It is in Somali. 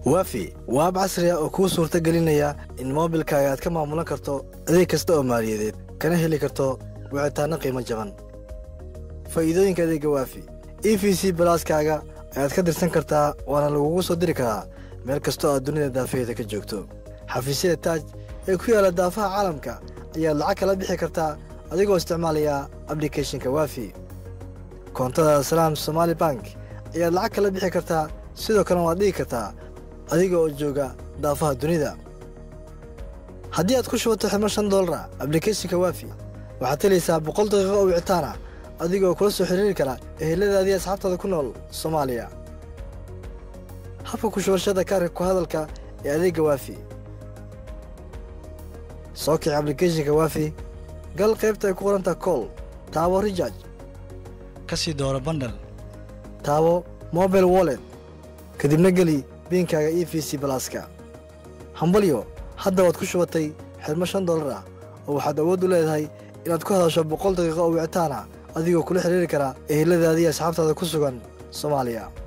waafi waa ab casri ah oo kuu suurta gelinaya in moobilkaaga aad ka maamulan karto adeeg kasta oo maaliyadeed kana heli karto wicitaanno qiimo jaban faa'iidooyinka adeegga waafi e v c balaaskaaga ayaad ka dirsan kartaa waana lagugu soo diri karaa meel kastoo aad dunida daafaheeda ka joogto xafiisyada taaj ee ku yaalla daafaha caalamka ayaad lacag kala bixi kartaa adigoo isticmaalaya ablicathonka waafi koontada salaam somaali bank ayaad lacag kala bixi kartaa sidoo kalena waad dhigi kartaa adiga oo jooga daafaha dunida haddii aad ku shubato xidmo shan doolara ablicathonka waafi waxaad helaysaa boqol daqiiqo oo wicitaana adigoo kula soo xiriiri kara eheladaadii asxaabtaada ku nool soomaaliya habka ku shubashada kaarka ku hadalka ee adeegga waafi soo kici ablicathonka waafi gal qaybta ay ku qoranta kool taabo rijaaj ka sii dooro bandhal taabo mobile wallet kadibna geli biinkaaga e v c balaaska hambalyo hadda waad ku shubatay xidmo shan dollar ah oo waxaad awood u leedahay inaad ku hadasho boqol daqiiqo oo wicitaana adigoo kula xidhiiri kara eheladaadii asxaabtaada ku sugan soomaaliya